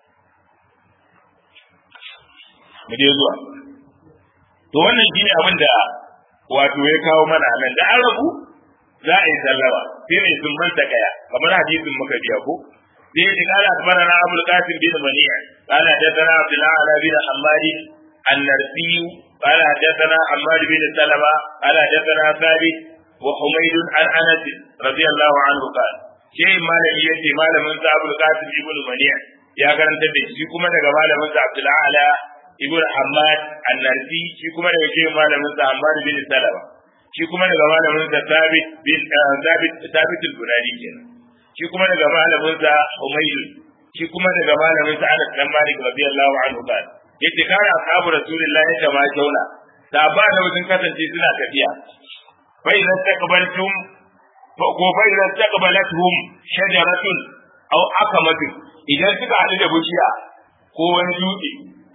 mu je zuwa to wannan shine abin da wato ya kawo mana nan da an rabu za a yi sallama sai ne sun manta kaya kamar hadisin muka biya ko sai ya kala akbarana abul qasim bin mani'a qala hadathana abdullah ala bin hammad an-narsi qala hadathana hammad bin salama qala hadathana thabit wa humayd an anas radiyallahu anhu qala sai malami yace malamin sa abul qasim ibn mani'a ya karanta da shi kuma daga malamin sa abdullah ala ibn hammad an-narsi shi kuma daga shi malamin sa hammad bin salama shi kuma daga malamin sa Thabit bin Thabit Thabit al-Bunani kenan shi kuma daga malamin sa Umayr shi kuma daga malamin sa Anas dan Malik radiyallahu anhu kan yace kana ashabu rasulullahi ta ma jauna da ba da wajen kasance suna tafiya fa idan taqbaltum fa ko fa idan taqbalathum shajaratun aw akamatun idan suka haɗu da bishiya ko wani dutse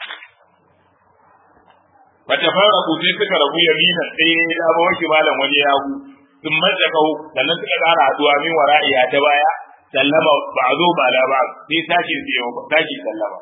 bata fara kuce suka rabu yamina sai ya dama wake malam wani ya hu sun matsa kawo sannan suka ƙara haduwa min wara'iya ta baya sallama ba a zo ba la ba sai tashi sai yau tashi sallama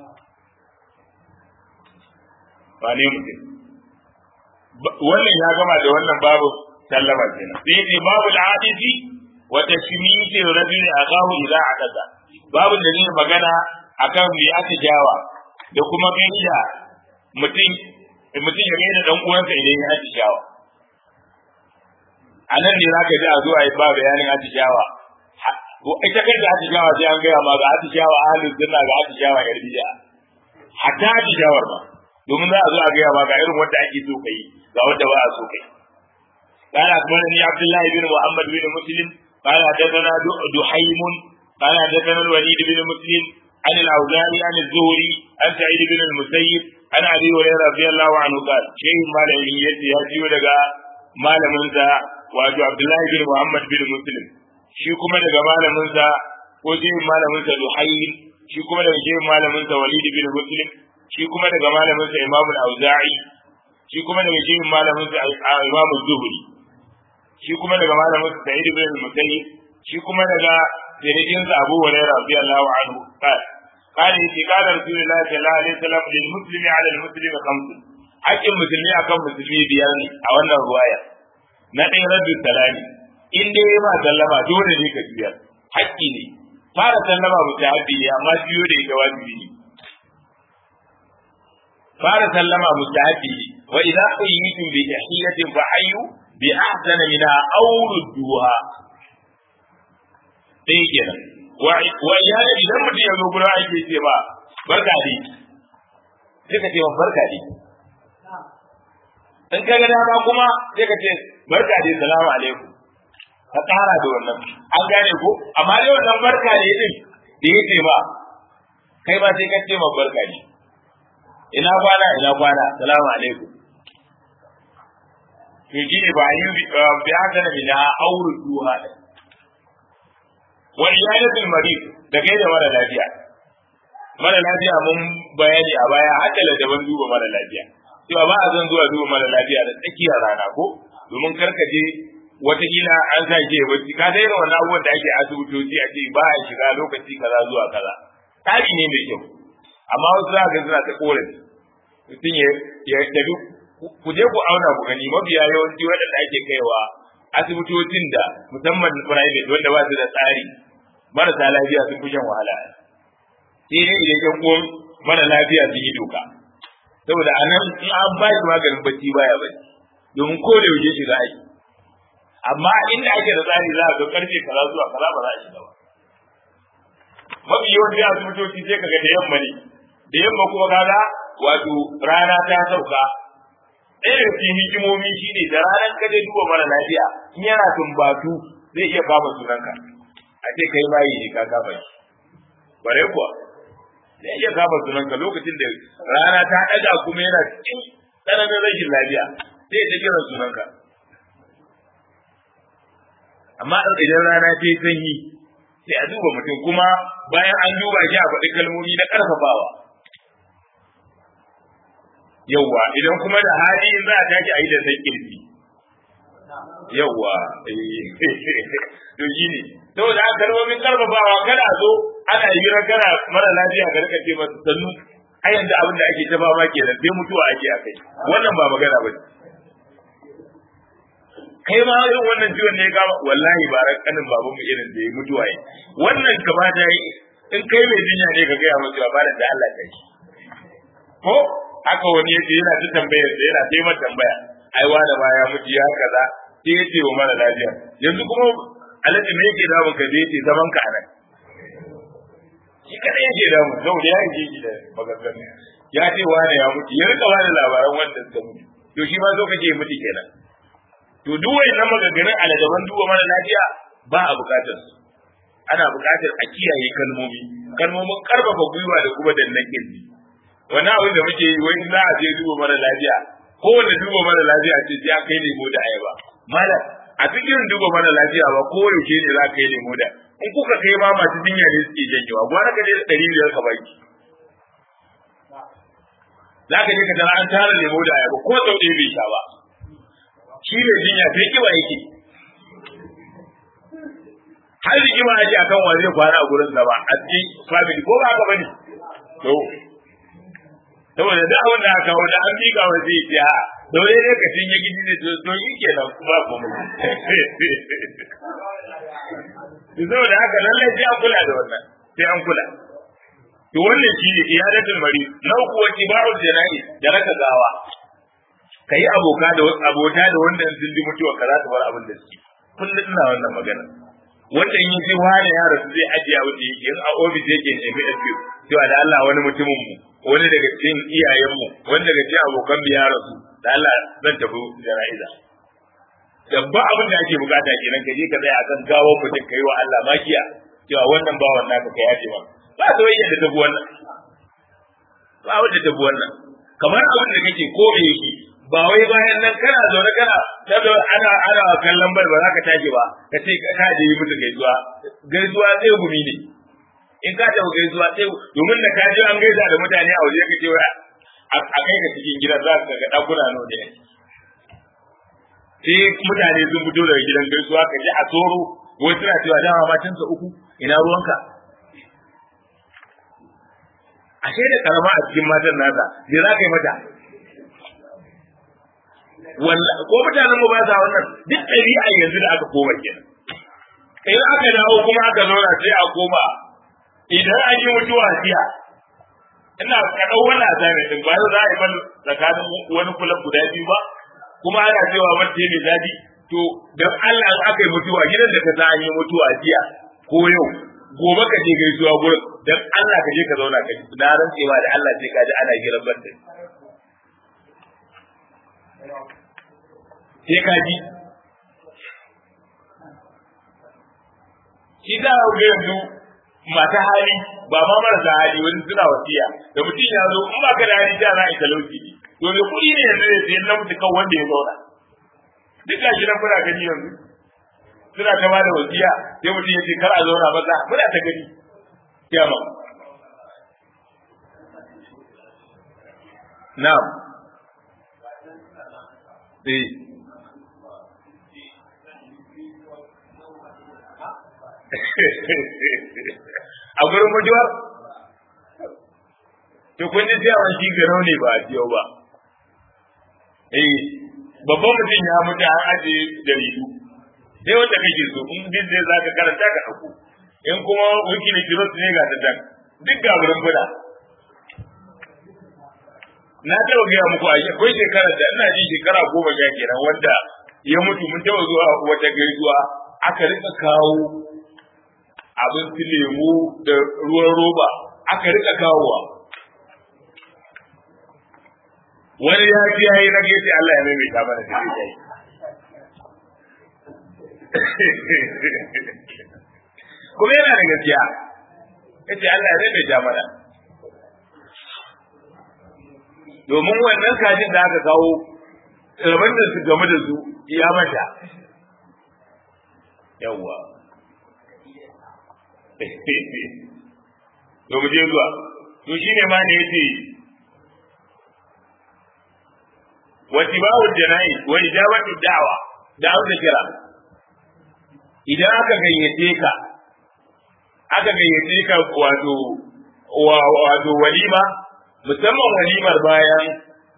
ba ne mutum wannan ya gama da wannan babu sallama kenan sai ne babu al'adisi wa tashmiti rajuli akahu idza akasa babu da zai magana akan me aka jawa da kuma gaida mutum mutum ya gaida dan uwansa idan ya atishawa a nan ne zaka ji a zuwa yi ba bayanin atishawa ita kai da atishawa sai an gaya ma ga atishawa ahlus sunna ga atishawa yar bid'a hatta atishawar ba domin za a zo a gaya ma ga irin wanda ake so kai ga wanda ba a so kai قال أخبرني عبد الله بن محمد بن مسلم قال حدثنا دحيم قال حدثنا الوليد بن مسلم عن الأوزاعي عن الزهري عن سعيد بن المسيب عن ابي هريره رضي الله عنه قال شيء ما له يجي ya jiyo daga malamin sa wato Abdullahi bin Muhammad bin Muslim shi kuma daga malamin sa ko shi malamin sa Zuhair shi kuma daga shi malamin sa Walid bin Muslim shi kuma daga malamin sa Imam al-Auza'i shi kuma daga shi malamin sa Imam az-Zuhri shi kuma daga malamin sa Sa'id bin Musayyib shi kuma daga sirrin sa Abu Hurairah radiyallahu anhu qala قال في قال رسول الله صلى الله عليه وسلم للمسلم على المسلم خمس حق المسلمي akan musulmi biyar ne a wannan ruwaya na ɗaya raddu salami in dai ma sallama dole ne ka biya haƙƙi ne fara sallama mustahabi ne amma biyo da ita wajibi ne fara sallama mustahabi ne wa idza quyitum bi tahiyatin fa hayyu bi ahsana minha aw rudduha sai kenan wa ya idan mutum ya zo gurin aiki ce ba barka dai sai ka ce wa barka dai in ka ga dama kuma sai ka ce barka dai salamu alaikum ka tsara da wannan an gane ko amma dai wannan barka ne din da ya ce ba kai ba sai ka ce ma barka ne ina kwana ina kwana salamu alaikum to shi ne ba yi bi haka na mina auru duha wa iyadatul marid da kai da mara lafiya mara lafiya mun bayani a baya haka da daban duba mara lafiya cewa ba a zan zuwa duba mara lafiya da tsakiyar rana ko domin karkaje watakila an sa ke bacci ka dai da wannan abubuwan da ake asibitoci a ce ba a shiga lokaci kaza zuwa kaza tsari ne mai kyau amma wasu za ga suna ta korafi mutum ya tafi ku je ku auna ku gani mabiya yawanci waɗanda ake kaiwa asibitocin da musamman private wanda ba su da tsari marasa lafiya sun fi shan wahala sai dai idan yan uwan mara lafiya sun yi doka saboda a nan in an ba shi maganin bacci baya bacci domin ko da yaushe shiga aiki amma inda ake da tsari za a ga karfe kaza zuwa kaza ba za a shiga ba mafi yawanci asibitoci sai kaga da yamma ne da yamma kuma kaga wato rana ta sauka ɗaya da cikin hikimomi shi ne da ranar ka je duba mara lafiya in yana tumbatu zai iya kama sunanka a ce kai bayi ne ka kama shi bare kuwa zai iya kama sunanka lokacin da rana ta ɗaga kuma yana cikin tsananin rashin lafiya sai ya kira sunanka amma idan rana ta yi sanyi sai a duba mutum kuma bayan an duba shi a faɗi kalmomi na ƙarfafawa yauwa idan kuma da hali in za a tashi a yi da san kirki yawa to shi ne saboda haka kalmomin karfafawa kada zo ana hira kana mara lafiya ka rika ce masa sannu a yanzu abin da ake ta fama kenan sai mutuwa ake a kai wannan ba magana ba kai ma irin wannan ciwon ne ya kama wallahi ba ran kanin babanmu irin da ya mutuwa yi wannan kamata yi in kai mai jinya ne ka gaya masa ba da Allah kai ko haka wani yace yana ta tambayar da yana ta yi tambaya ai wani ma ya mutu ya kaza sai ya ce wa mara lafiya yanzu kuma alaji me yake damun ka da yace zaman ka anan shi kada yake damun saboda ya yi shi da maganganu ya ce wani ya mutu ya rika wani labaran wanda suka mutu to shi ma zo kake mutu kenan to duk wayannan maganganun aladaban duba mara lafiya ba a bukatar su ana bukatar a kiyaye kalmomi kalmomin karfafa gwiwa da kuma dannan kirji wani abin da muke yi wai za a je duba mara lafiya kowane duba mara lafiya ce sai kai lemo da ayaba malam a cikin duba mara lafiya ba ko yaushe ne za ka yi lemo da in kuka kai ma masu jinya ne suke janyewa gwara ka je da ɗari biyar ka baki za ka je ka tara an tara lemo da ayaba ko sau ɗaya bai sha ba shi ne jinya sai kiba yake har rigima ake akan wa zai kwana a gurin ba a cikin family ko ba haka bane to saboda da abin da aka kawo da an miƙa wa zai ce a dole ne ka cinye gidi ne to to yi kenan ba ku mu to saboda haka lallai sai an kula da wannan sai an kula to wannan shi ne iyadatul mari na uku wa tibarul jana'i da raka gawa kai aboka da abota da wanda sun ji mutuwa ka za ta bar abin da suke kullum ina wannan magana wanda in yi wani ya rasu zai ajiye abin da yake in a ofis yake nemi FQ cewa da Allah wani mutumin mu wani daga cikin iyayen mu wani daga cikin abokan mu ya rasu da Allah zan tafi jana'iza dabba abin da ake bukata kenan ka je ka tsaya akan gawo mutum kai wa Allah makiya cewa wannan bawan naka ka yafe ma ba ta wai yadda tafi wannan ba wanda tafi wannan kamar abin da kake ko me yake ba wai bayan nan kana zaune kana ta ana ana kallon bar ba za ka tashi ba ka ce ka je yi musu gaisuwa gaisuwa sai gumi ne in ka tafi gaisuwa sai domin da ka je an gaisa da mutane a waje ka ce wai a kai ka cikin gidan za ka ga dakuna nawa ne sai mutane sun fito daga gidan gaisuwa ka je a tsoro wai suna cewa dama matansa uku ina ruwanka ashe da karama a cikin matan nasa me za ka yi mata wallahi ko mutanen mu ba sa wannan duk ɗabi'a yanzu da aka koma kenan idan aka dawo kuma aka zauna sai a koma idan an yi mutuwa jiya ina ka dau wannan azami din ba za a yi ban tsakanin wani kula guda biyu ba kuma ana cewa wanda ne zabi to dan Allah in aka yi mutuwa gidan da ka sa an yi mutuwa jiya ko yau gobe ka je gaisuwa gurin dan Allah ka je ka zauna ka ji na rantsewa da Allah sai ka ji ana giran banda sai ka ji shi za a ga yanzu mata hali ba ma marasa hali wani suna wasiya da mutum ya zo in ba ka da hali da za a yi talauci ne to me kuɗi ne yanzu ne sai na mutu kan wanda ya zauna duk ga shi nan kuna gani yanzu suna ta ba da wasiya sai mutum ya ce kar a zauna maza muna ta gani kiyama na'am eh a gurin mutuwar to kun ji cewa shi garau ne ba a ciyo ba eh babban mutum ya mutu an aje jaridu sai wanda kake so in din zai zaka karanta ka dauko in kuma wikili kiros ne ga ta dan duk ga gurin fada na taɓa gaya muku a akwai shekarar da ina ji shekara goma sha kenan wanda ya mutu mun taɓa zuwa wata gaisuwa aka rika kawo abin su lemu da ruwan roba aka rika kawowa wani ya fi yayi na gefe Allah ya maimaita mana da zai kuma yana da gaskiya yace Allah ya maimaita mana domin wannan kajin da aka kawo rabin da su game da su ya mata yawwa to mu je zuwa to shine ma ne yace wa tibawul jana'i wa ijabatu da'wa da amsa kira idan aka gayyace ka aka gayyace ka wato wato walima musamman walimar bayan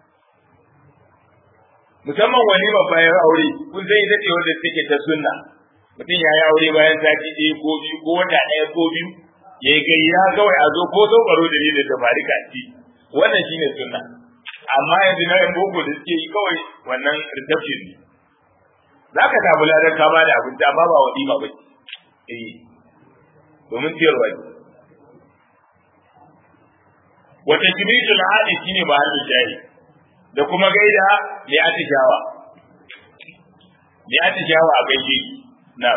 musamman walimar bayan aure kun sai ita ce wanda take ta sunna mutum ya yi aure bayan sati ɗaya ko biyu ko wata ɗaya ko biyu ya yi gayya kawai a zo ko zo baro da ne da bari ci wannan shine sunna amma yanzu na yan boko da suke yi kawai wannan reception ne za ka samu ladan ka ba da abinci amma ba walima ba ce eh domin ciyarwa ne wata jimitul hadi shine ba hannun shayi da kuma gaida mai atishawa mai atishawa a gaishe na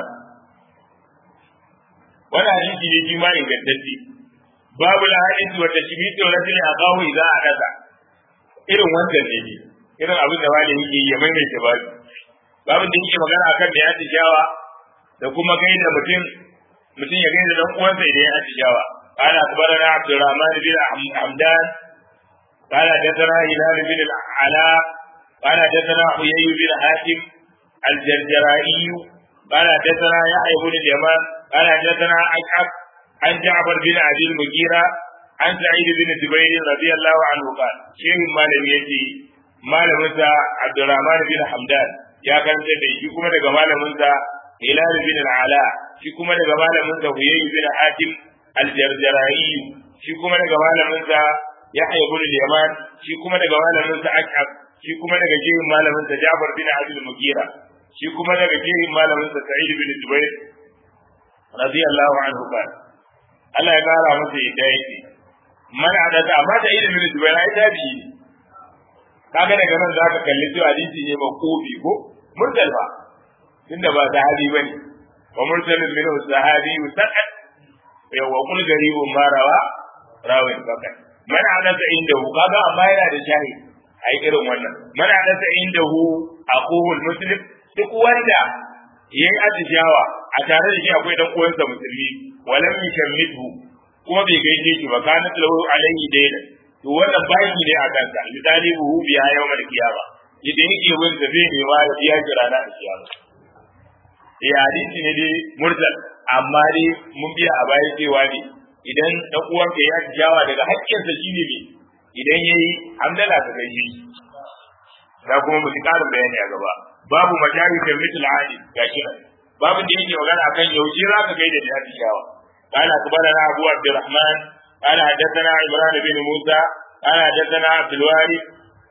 wannan hadisi ne shi ma ingantacce babu la hadisi wa tashmitu rajul aqahu idza akasa irin wannan ne ne irin abin da wani yake yi ya maimaita babu babu da yake magana akan da ya atishawa da kuma gaida mutum mutum ya gaida dan uwansa idan ya atishawa قال أخبرنا عبد الرحمن بن حمدان قال حدثنا هلال بن العلاء قال حدثنا حيي بن حاتم الجرجرائي قال حدثنا يحيى بن اليمان قال حدثنا أشعب عن جعفر بن أبي المغيرة عن سعيد بن جبير رضي الله عنه قال شيخ ما لم يجي ما لم عبد الرحمن بن حمدان يا كان سيدي shi kuma daga malaminsa Hilal bin al-Ala shi kuma daga malaminsa Huyay bin Hatim al-Jarjarai shi kuma daga malaminsa Yahya bin al-Yaman shi kuma daga malaminsa Ashab shi kuma daga jihin malaminsa Jabir bin Abdul Mughira shi kuma daga jihin malaminsa Sa'id bin Jubair radiyallahu anhu ba Allah ya kara masa yadda yake man adada amma da Sa'id bin Jubair ai tabi'i ne kaga daga nan zaka kalli to hadisi ne maqubi ko mursal ba tunda ba sahabi bane wa mursalun minhu sahabi saqat yawa kul garibun ma rawa rawin fakat man hadasa indahu kaga amma yana da shahi ai irin wannan man hadasa indahu aqul muslim duk wanda yayi atishawa a tare da shi akwai dan uwansa musulmi walam yushammitu kuma bai gaishe shi ba kana lahu alaihi dayna to wannan baki ne a kansa misali buhu biya yawmal qiyama idan yake wani zabe ne ma ya kira na kiyama eh hadisi ne dai mursal amma dai mun biya a baya cewa ne idan dan uwanka ya jawa daga haƙƙinsa shine ne idan yayi hamdala ka gaishe shi da kuma mu ci karin bayani a gaba babu majalisin mithl ali gashi nan babu da yake magana akan yaushe za ka gaida da jawa قال أخبرنا أبو عبد الرحمن قال حدثنا عمران بن موسى قال حدثنا عبد الوارث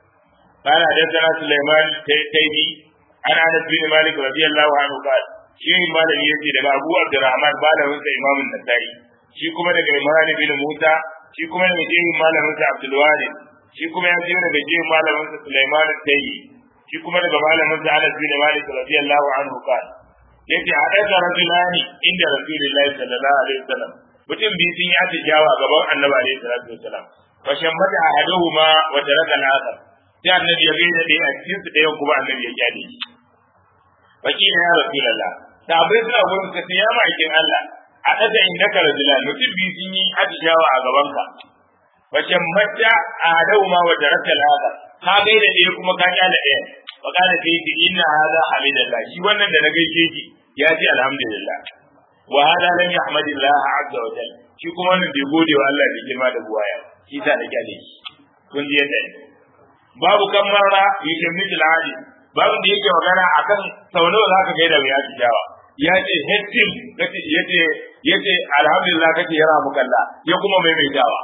قال حدثنا سليمان التيمي عن انس بن مالك رضي الله عنه قال shi malami yace daga Abu Abdurrahman malamin sa Imam An-Nasa'i shi kuma daga Imran bin Musa shi kuma daga jehin malamin sa Abdul Warith shi kuma ya ji daga jehin malamin sa Sulaiman al-Tayyi shi kuma daga malamin sa Anas bin Malik radiyallahu anhu qala yace hadatha rajulani inda Rasulullahi sallallahu alaihi wasallam mutum biyu sun yi atijawa gaban Annabi alaihi salatu wasallam fa shammata ahaduhuma wa taraka al-akhar sai annabi ya gaida ɗaya a cikin su ɗayan kuma annabi ya kyale shi fakila ya rasulullah sahabbai suna gurin ka sai ya ma'aikin Allah a ɗaga inda ka rajula mutum biyu sun yi atishawa a gabanka wace mata a dau ma wa jarabta al'ada ka gaida ɗaya kuma ka kyale ɗaya fa kana sai ki inna hada hamidallah shi wannan da na gaishe ki ya ce alhamdulillah wa hada lam yahmadillah azza wa jalla shi kuma wannan bai gode wa Allah bai girma da buwaya shi sa da kyale shi kun ji yadda babu kan marra yushin mijil hadi babu da yake magana akan sau nawa zaka gaida mai atishawa ya ce hettin yace yace alhamdulillah kake yara muka Allah ya kuma maimaitawa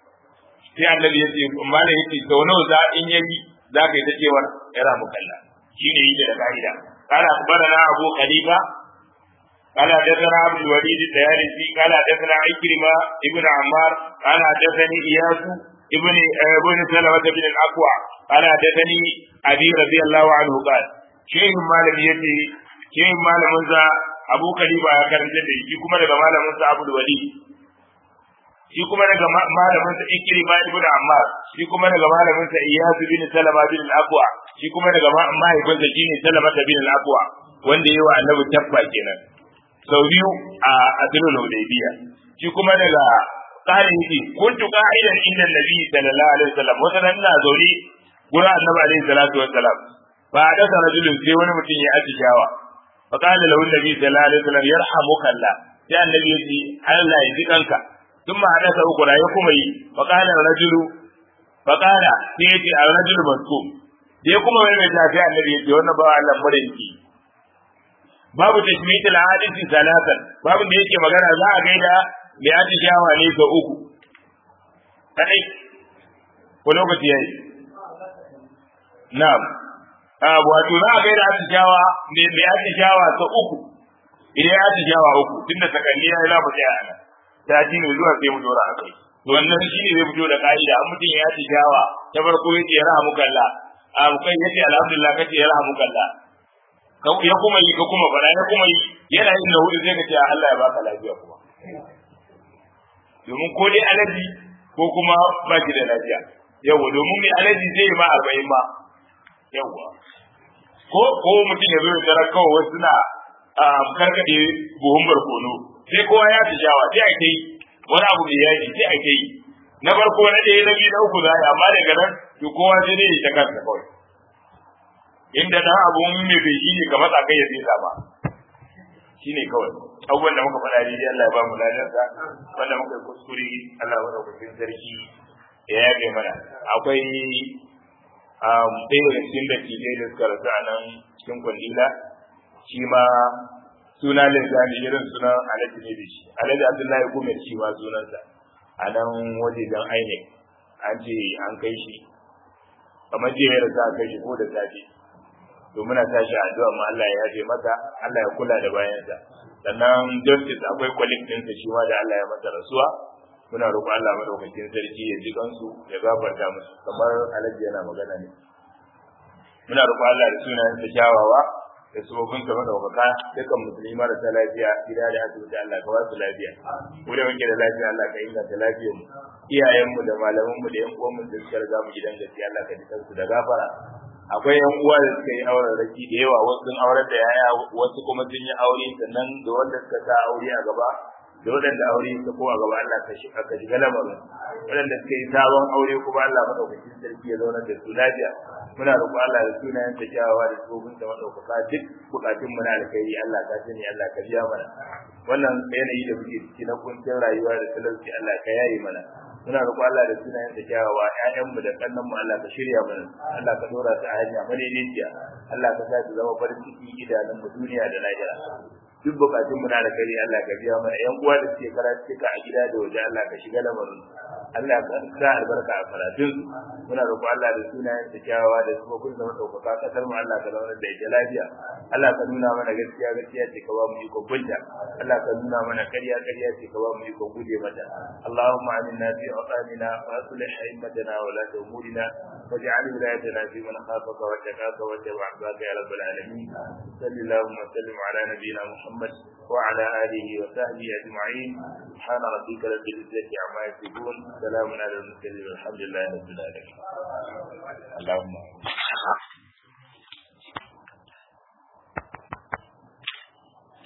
sai annabi yace malai yace sau nawa za in yayi za ka yi ta cewar yara muka Allah shine yake da ka'ida قال أخبرنا أبو خليفة قال حدثنا عبد الوليد الديالسي قال حدثنا عكرمة ابن عمار قال حدثني إياس ابن ابن سلمة بن الأكوع قال حدثني أبي رضي الله عنه قال شيخ مالم يتي شيخ مالم Abu Khalifa ya karanta da shi kuma daga malamin sa Abu Wali shi kuma daga malamin sa Ikrima ibn Ammar shi kuma daga malamin sa Iyas bin Salama bin al-Aqwa shi kuma daga mahaifinsa shine Salama bin al-Aqwa wanda yayi wa Annabi tabba kenan sau biyu a Asulul Hudaybiyah shi kuma daga tsarin yake kuntu qa'idan inda Nabi sallallahu alaihi wasallam wata nan na zaune gurin Annabi alaihi salatu wassalam ba a dasa rajulun sai wani mutum ya atishawa fa qala lahu nabi sallallahu alaihi wasallam yarhamuka Allah sai annabi ya ce Allah ya ji kanka ثم حدث أخرى يقوم فقال الرجل فقال سيتي الرجل مسكوم da ya kuma mai tafiya annabi ya ce wannan ba Allah murinki babu tashmitul hadisi salatan babu da yake magana za a gaida mai atishawa ne ga uku kadai ko lokaci yayi na'am a wato za a gaida atishawa ne mai atishawa ta uku idan ya atishawa uku tunda sakanni ya yi za mu tsaya nan sati ne zuwa sai mu dora a kai to wannan shine zai fito da ka'ida an mutum ya atishawa ta farko yace ya rahamu kallah a kai yace alhamdulillah kace ya rahamu kallah ya kuma yi ka kuma fara ya kuma yi yana yin na hudu sai ka ce Allah ya baka lafiya kuma domin ko dai alaji ko kuma ba ki da lafiya yawa domin mai alaji zai yi ma arba'in ma yawa ko ko mutum ya zo ya tarar kawai wasu na karkaɗe buhun barkono sai kowa ya fi shawa sai a kai wani abu mai yaji sai a kai na farko na ɗaya na biyu na uku za a yi amma daga nan to kowa sai dai ya ta kansa kawai inda dan abun mai bai shi ne ka matsa kai ya zai ba shi ne kawai abubuwan da muka faɗa daidai Allah ya ba mu ladarsa wanda muka yi kuskure Allah ya kusurin sarki ya yafe mana akwai ɗaya daga cikin da tijai da suka rasu a nan cikin kwandila shi ma suna linzami irin sunan alhaji ne da shi alhaji abdullahi gumar shi ma sunansa a nan wajejen ainek an ce an kai shi kamar jiya ya rasa a kai shi ko da safe to muna tashi addu'a mu Allah ya yafe masa Allah ya kula da bayansa sannan justice akwai colleague ɗinsa shi ma da Allah ya masa rasuwa muna roƙon Allah madaukakin sarki ya ji kansu ya gafarta musu kamar alhaji yana magana ne muna roƙon Allah da sunayen sa kyawawa da sabobin sa madaukaka dukkan musulmi marasa lafiya gida da asibiti Allah ka ba su lafiya mu da muke da lafiya Allah ka inganta lafiyar mu iyayen mu da malaman mu da yan uwan mu da suka riga mu gidan gaskiya Allah ka ji kansu da gafara akwai yan uwa da suka yi auren raki da yawa wasu sun aurar da yaya wasu kuma sun yi aure sannan da wanda suka sa aure a gaba da waɗanda aure suka ko a gaba Allah ka shiga ka shiga lamarin waɗanda suka yi sabon aure kuma Allah madaukakin sarki ya zauna da su lafiya muna roƙo Allah da sunayen ta kyawawa da tsofin da madaukaka duk bukatun mu na alkhairi Allah ka sani Allah ka biya mana wannan yanayi da muke ciki na kuncin rayuwa da talauci Allah ka yaye mana muna roƙo Allah da sunayen da kyawawa ƴaƴan mu da kannan mu Allah ka shirya mana Allah ka dora su a hanya madaidaiciya Allah ka sa su zama farin ciki idanun mu duniya da lahira duk bukatun mu na da kare Allah ka biya mana ƴan uwa da suke karatu a gida da waje Allah ka shiga lamarin Allah ka sa albarka a karatun muna roƙo Allah da sunayen ta kyawawa da kuma kun zama ɗaukaka kasar mu Allah ka zama da ita lafiya Allah ka nuna mana gaskiya gaskiya ce ka ba mu iko gunta Allah ka nuna mana ƙarya ƙarya ce ka ba mu iko guje mata Allahumma aminna fi awtanina wa aslih a'immatana wa la umurina واجعل ولايتنا في من خافك واتقاك واتبع عبادك يا رب العالمين صل اللهم وسلم على نبينا محمد وعلى اله وصحبه اجمعين سبحان ربك رب العزه عما يصفون سلام على المرسلين والحمد لله رب العالمين اللهم